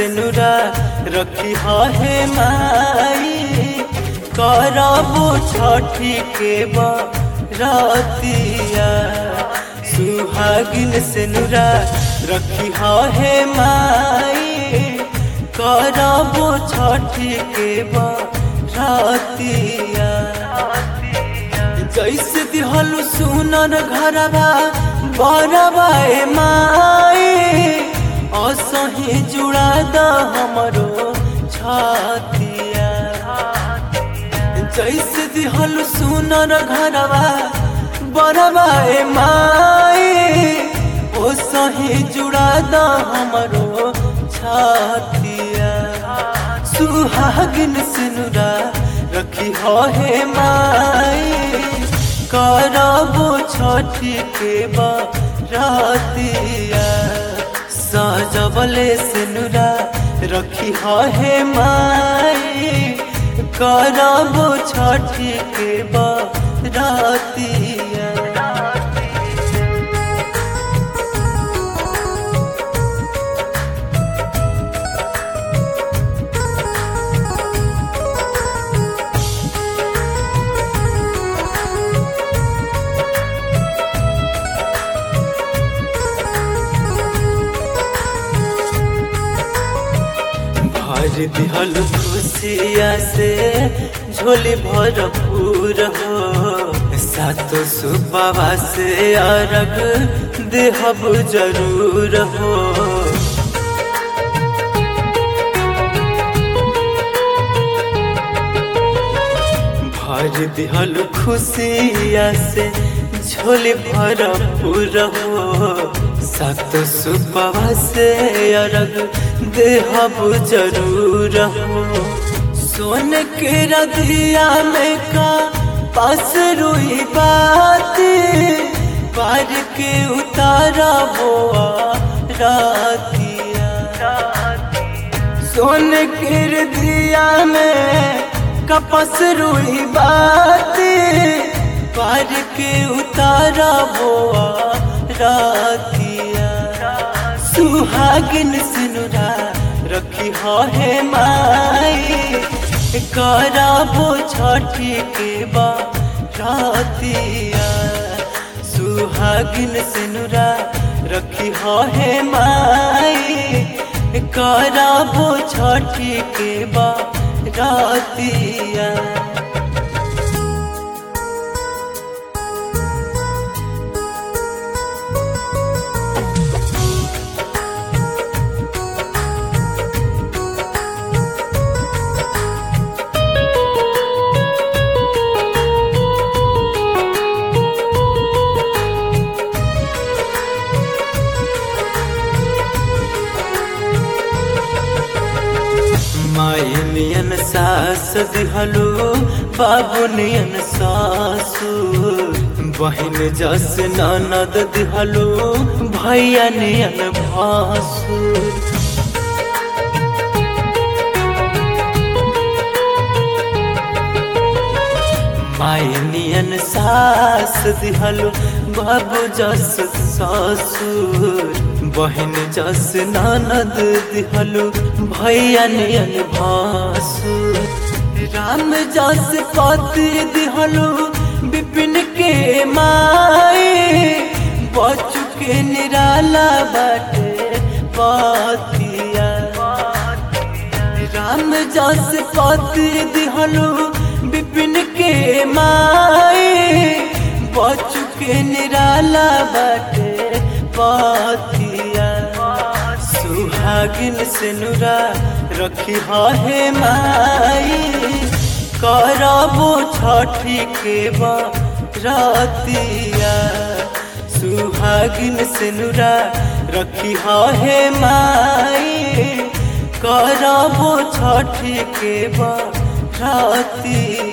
नुरा रखी हे माई करबो छठी के बरतिया सुहागिन से नुरा रखी हे माई करबो छठी के बरतिया जैसे दिहलु सुनर घरबा बरबा ए माई असही जुड़ा द हमरो छतिया जैसे दिहलु सुनर घरबा बरबा ए माई ओसही जुड़ा द हमरो छतिया सुहागिन सिनुरा रखी हे माई करबो छठी के बरतिया सजबले सिनुरा रखी हे माई करबो छठी के बरतिया भर दिहल खुशिया से झोली भरपूर हो सातो सुबह से अरग देहब जरूर हो भर दिहल खुशिया से झोली भरपूर हो सात सुबह से अरग देहब जरूर हो सोन के रदिया में का पास रुई बात पार के उतारा बोआ रातिया सोन के रदिया में कपस रुई बात पार के उतारा बोआ रातिया सुहागिन सिनुरा रखी हे माई कराबो छठी के बातिया सुहागिन सिनुरा रखी हे माई कराबो छठी के बातिया माई नियन सास दिहलो बाबू नियन सासु बहन जस ननद दिहलो भैया नियन भासु माई नियन सास दिहलो बाबू जस ससुर बहन जस ननद दिहलो भैया नियन भासुर राम जस पति दिहलो विपिन के माई बचु के निराला बाटे पतिया राम जस पति दिहलो विपिन के माई बचु के निराला बाटे पतिया सुहागिन से नुरा रखी हे माई करबो छठी के बरतिया सुहागिन से नुरा रखी हे माई करबो छठी के बरतिया